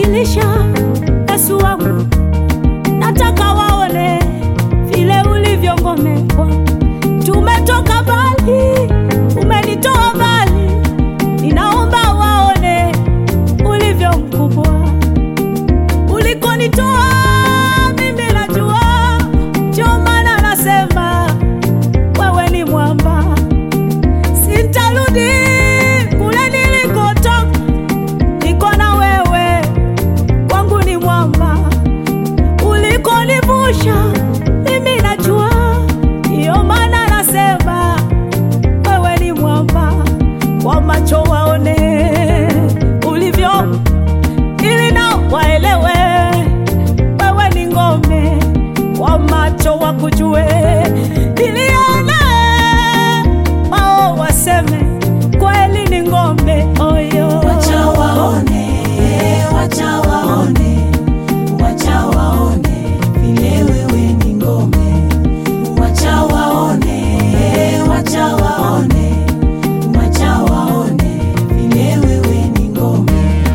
umenibadilisha Yesu wangu, nataka waone vile ulivyo ngome kwangu. Tumetoka mbali, umenitoa mbali, ninaomba waone ulivyo mkubwa ulikonitoa. Mimi najua, ndio maana nasema wewe ni mwamba, sintarudi kule nilikotoka, niko na wewe, kwangu ni mwamba ulikonivusha mimi najua, ndiyo maana nasema wewe ni mwamba, kwa macho waone ulivyo, ili nao waelewe wewe ni ngome, kwa macho wakujue, ili one wao waseme kweli ni ngome oyo. Wacha waone, wacha waone, wacha waone vile wewe ni ngome. Wacha waone, wacha waone, wacha waone vile wewe ni ngome.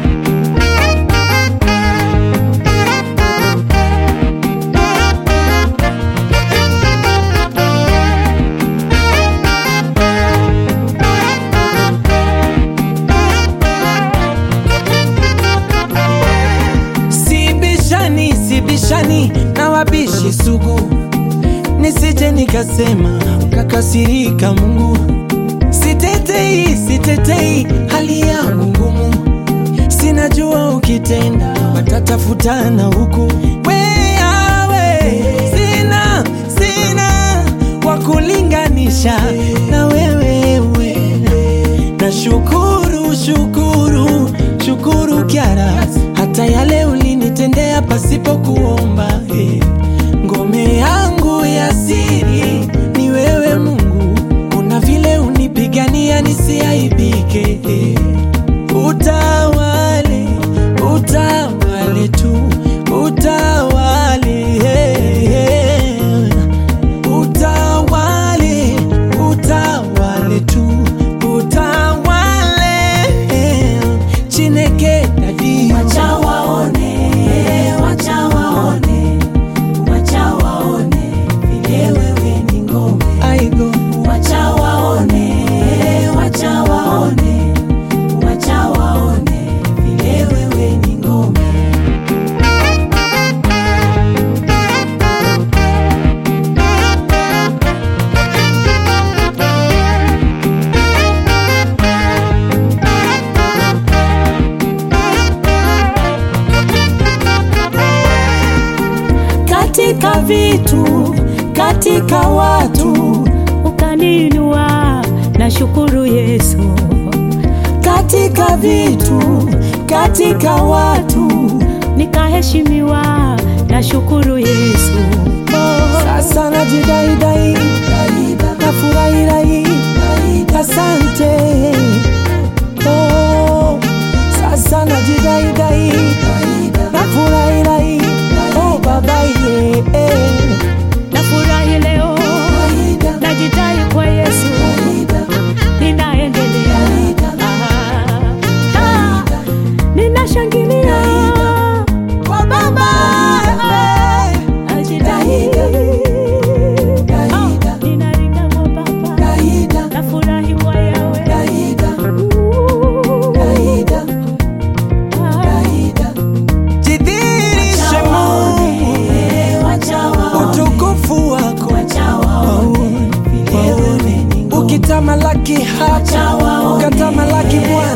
Sibishani, sibishani na wabishi sugu, nisije nikasema ukakasirika Mungu. Sitetei, sitetei hali yangu ngumu, sinajua ukitenda watatafutana huku. Weawe sina, sina wa kulinganisha na wewe we. Na shukuru, shukuru, shukuru Kyara, hata yale ulinitendea pasipo kuomba. eh. Ngome yangu ya siri ni wewe Mungu, kuna vile unipigania nisiaibike. eh. Utawale, utawale tu, utawale eh, eh. Utawale, utawale tu, utawale Chineke dadi Wacha waone, wacha waone, wacha waone vile wewe ni ngome. aigo Wacha waone, wacha waone, wacha waone vile wewe ni ngome. katika vitu, katika watu ukaninua, na shukuru Yesu. Katika vitu, katika watu nikaheshimiwa, na shukuru Yesu. Oh. sasa najidaidai nafurahirai asante oh, sasa najidaidai nafurahirai oh, babaye eh. Nafurahi leo, najidai kwa Yesu, ninaendelea, Ah, ah, ninashangilia kwa Baba, najidai, Ah, ninaringa kwa Baba, nafurahi kwa Yawe, Ooh, ah. jidhirishe Mungu Wacha waone, utukufu wako wacha waone vile wewe ni ngome. ukitamalaki hapa Wacha waone, ukatamalaki Bwana